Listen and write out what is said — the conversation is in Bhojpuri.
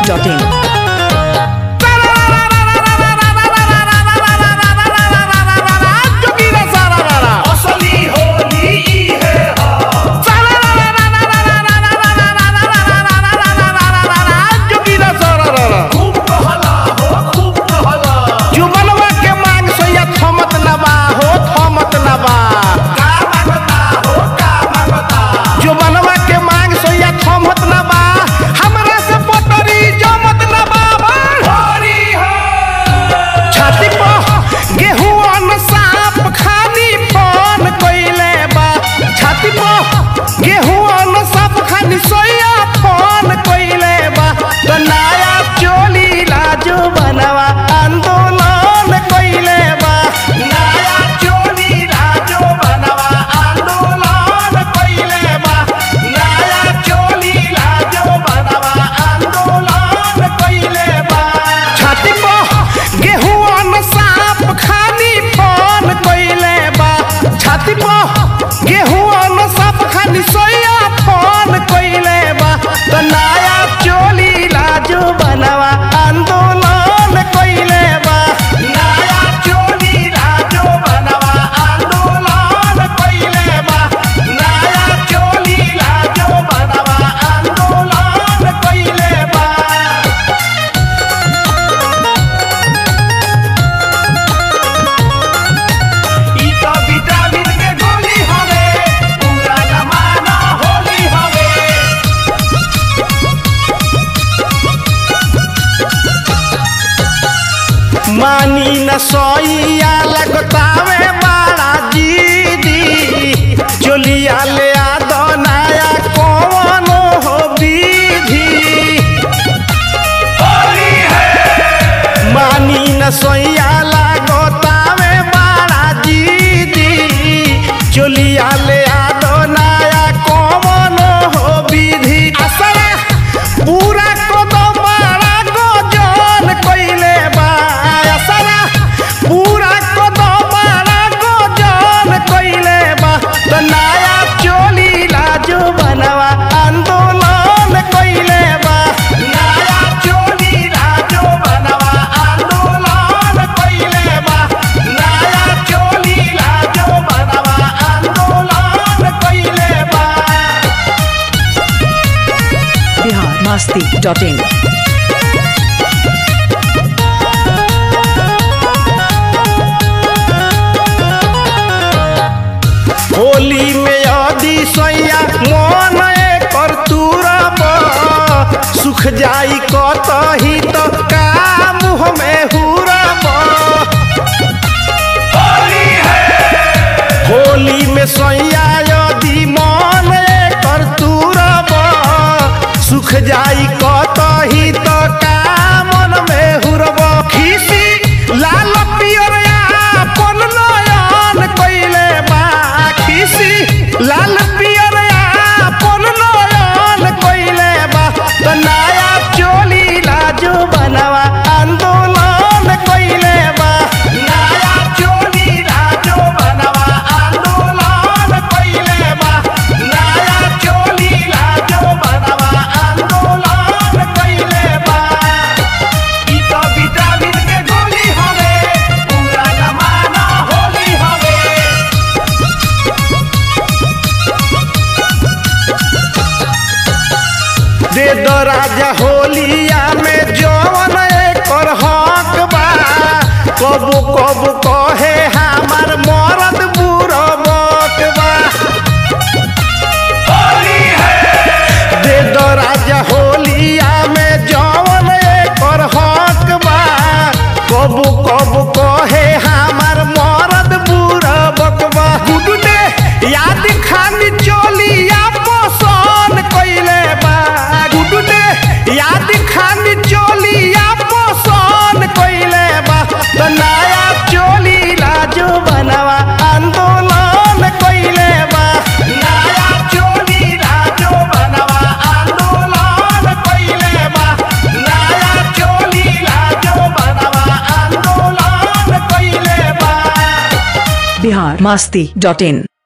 masti.in. असली होली ई है खूब कहला हो खूब कहला जुबलवा के मांग सोया थमत नबा हो थमत नबा का मांगता हो का मांगता जुबलवा के मांग सोया थमत नबा हमरा से पटरी जमत नबा होली है छाती पर गेहूं अन्न साप खानी फोन कइले बा छाती पर गेहूं अन्न साप खानी सोया फोन कइले बा तो नया चोली लाजो बनवा आंदोलन कइले बा नया चोली राजो बनवा आंदोलन कइले बा नया चोली राजो बनवा आंदोलन कइले बा छाती पर गेहूं अन्न साप खानी फोन कइले बा छाती पर गेहूं अन्न साप खानी सोया फोन कइले बा तो नया चोली लाजो बनवा आंदोलन कइले बा नया चोली राजो बनवा आंदोलन कइले बा नया चोली राजो बनवा आंदोलन कइले बा ई तो विटामिन के गोली हवे पूरा जमाना होली हवे मानी न सोइया लगतावे बड़ा जीदी चोलिया ले आ दो नया कौन हो विधि होली है मानी न सोइया लगतावे बड़ा जीदी चोलिया ले आ दो नया कौन हो विधि असरा पूरा को दो बड़ा गोजन कइले बा असरा पूरा को दो बड़ा गोजन कइले बा तो नया चोली लाजो बनवा आंदोलन कइले बा नया चोली राजो बनवा आंदोलन कइले बा नया चोली राजो बनवा आंदोलन कइले बा Bihar masti.in. होली में यदि सैया मन कर तुरब सुख जाई कतही तो का मुँह में हुरब होली है होली में सैया यदि मन कर तुरब सुख जाई कतही तो का मन में हुरब खीसी लाल पियर अपन नयन कइले बा खीसी लाल पियर अपन नयन कइले बा तो नया चोली लाजो बनवा आंदोलन कइले बा नया चोली राजो बनवा आंदोलन कइले बा नया चोली राजो बनवा आंदोलन कइले बा ई तो विटामिन के गोली हवे पूरा जमाना होली हवे दे दो राजा होलिया में जवन एकर हक बा कबू कबू कहे हमार मरद बुढ़ बा होली है दे दो राजा होलिया में जवन एकर हक बा कबू कबू कहे हमार मरद बुढ़ बकबा गुडू ने याद खानी चोलिया पोसन कइले बा गुडू ने याद खानी चोलिया पोसन कइले बा तो नया चोली लाजो बनवा आंदोलन कइले बा नया चोली राजो बनवा आंदोलन कइले बा नया चोली राजो बनवा आंदोलन कइले बा Bihar masti.in.